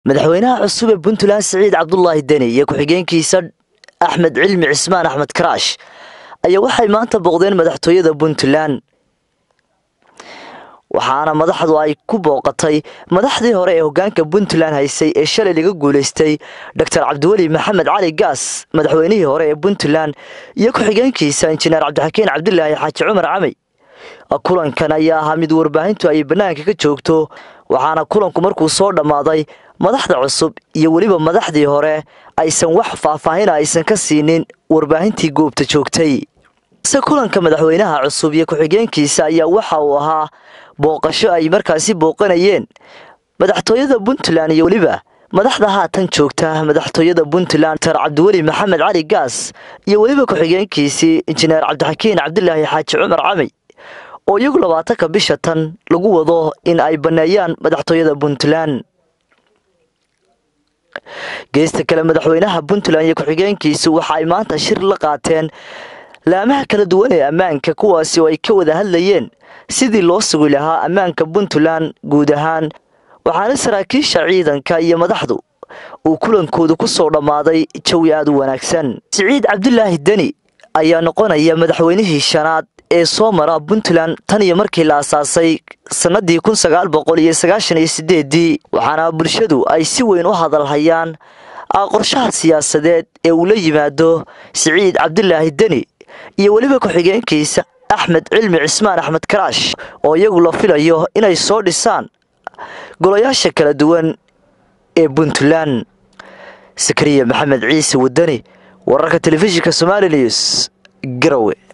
madaxweynaha cusub ee puntland siciid cabdulaahi deni iyo ku-xigeenkiisa axmed cilmi cismaan axmed karaash ayaa waxay maanta booqdeen madaxtooyada puntland waxaana madaxdu ay ku booqatay madaxdii hore ee hogaanka puntland haysay ee shalay laga guulaystay doctor cabdiweli maxamed cali gaas madaxweynihii hore ee puntland iyo ku-xigeenkiisa injineer cabdixakiin cabdilaahi xaaji cumar camey kulankan ayaa ahaa mid warbaahintu ay bannaanka ka joogto waxaana kulanku markuu soo dhammaaday madaxda cusub iyo weliba madaxdii hore aysan wax faahfaahina aysan ka siinin warbaahintii goobta joogtay se kulanka madaxweynaha cusub iyo ku-xigeenkiisa ayaa waxa uu ahaa booqasho ay markaasi booqanayeen madaxtooyada puntland iyo weliba madaxda haatan joogta madaxtooyada puntland dr cabdiweli maxamed cali gaas iyo weliba ku-xigeenkiisii injineer cabdixakiin cabdilaahi xaaji cumar camey oo iyagu labaatanka bisha tan lagu wado in ay banneeyaan madaxtooyada puntland geesta kale madaxweynaha puntland iyo ku-xigeenkiisu waxa ay maanta shir la qaateen laamaha kala duwan ee ammaanka kuwaasi oo ay ka wada hadlayeen sidii loo sugi lahaa ammaanka puntland guud ahaan waxaana saraakiisha ciidanka iyo madaxdu uu kulankoodu ku soo dhammaaday jawi aad u wanaagsan siciid cabdulaahi deni ayaa noqonaya madaxweynihii shanaad ee soo mara puntland tan iyo markii la asaasay sannadii kun sagaal boqol iyo sagaashan iyo sideedii waxaana bulshadu ay si weyn u hadalhayaan qorshaha siyaasadeed ee uu la yimaado siciid cabdulaahi deni iyo weliba ku-xigeenkiisa axmed cilmi cismaan axmed karaash oo iyagu la filayo inay soo dhisaan golayaasha kala duwan ee puntland sakariya maxamed ciise wadani wararka telefishinka somali news garowe